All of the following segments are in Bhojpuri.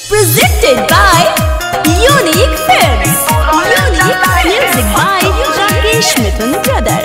Presented by Unique Films. Unique Music by Rakesh Mithun Brother.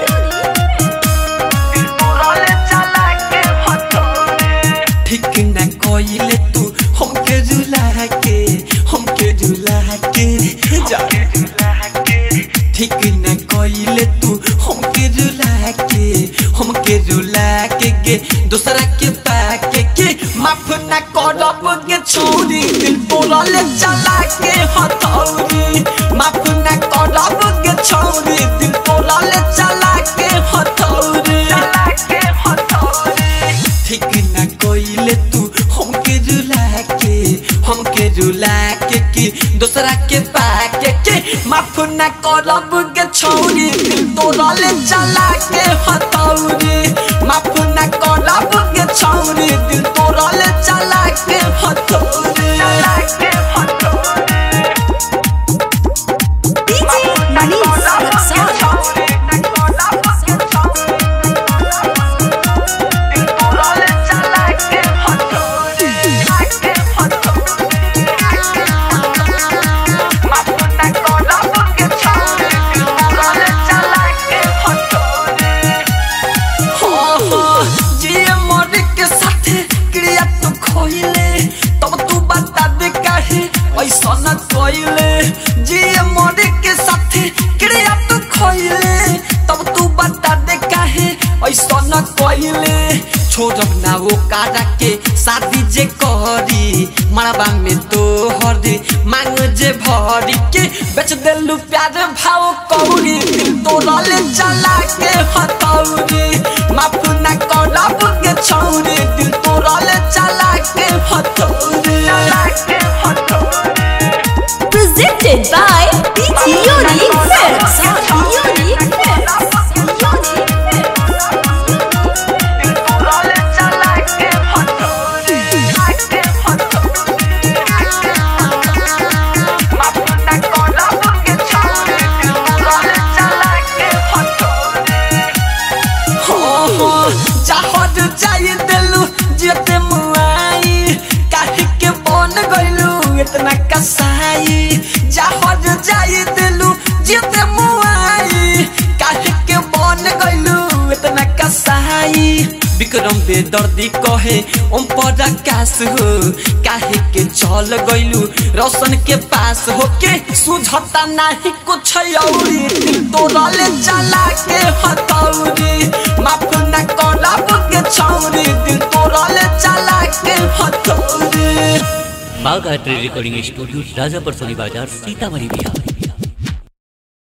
ठीक न कोइले तू हमके रुला के हमके रुला के जा ठीक न कोइले तू हमके रुला के हमके रुला के गे दूसरा के पाके के माफ न करब के छोड़ी दिल बोलले चला के हथौड़ी माफ न करब के छोड़ी दिल बोलले चला के हथौड़ी चला के हथौड़ी ठीक न कोइले तू हमके रुला के हमके रुला के कि दूसरा के पाके के माफ न करब के छोड़ी दिल तोड़ले चला के हथौड़ी माफ न करब के छोड़ी दिल तोड़ले चला के हथौड़ी चला के हथौड़ी DJ Manish Luxor. ऐसा न कोइले जिए मोरे के साथे क्रिया तू खोइले तब तू बता दे काहे ऐसा न कोइले छोड़ब ना वो कारा के शादी जे करी मरबा में तो हरी मांग जे भरी के बेच देलू प्यार भाव कौड़ी दिल तोड़ले चला के हथौड़ी माफ ना करब के छौड़ी दिल तोड़ले चला के हथौड़ी चला के हथौड़ी Presented by Unique Films. Unique Films. Unique Films. चाहत चाहिए दिलू जेते मुआई काहे के बन गइलू इतना कसाई चाहत चाहिए दिलू जेते मुआई काहे के बन गइलू इतना कसाई विक्रम बेदर्दी कहे ओम पर आकाश हो काहे के चल गइलू रोशन के पास होके सुझता नहीं कुछ औरी दिल तोड़ले चला के हथौड़ी माफ न करब के छौरी दिल तोड़ले चला के हथौड़ी बाघ art recording studio Rajapur Soni बाजार सीतामढ़ी बिहार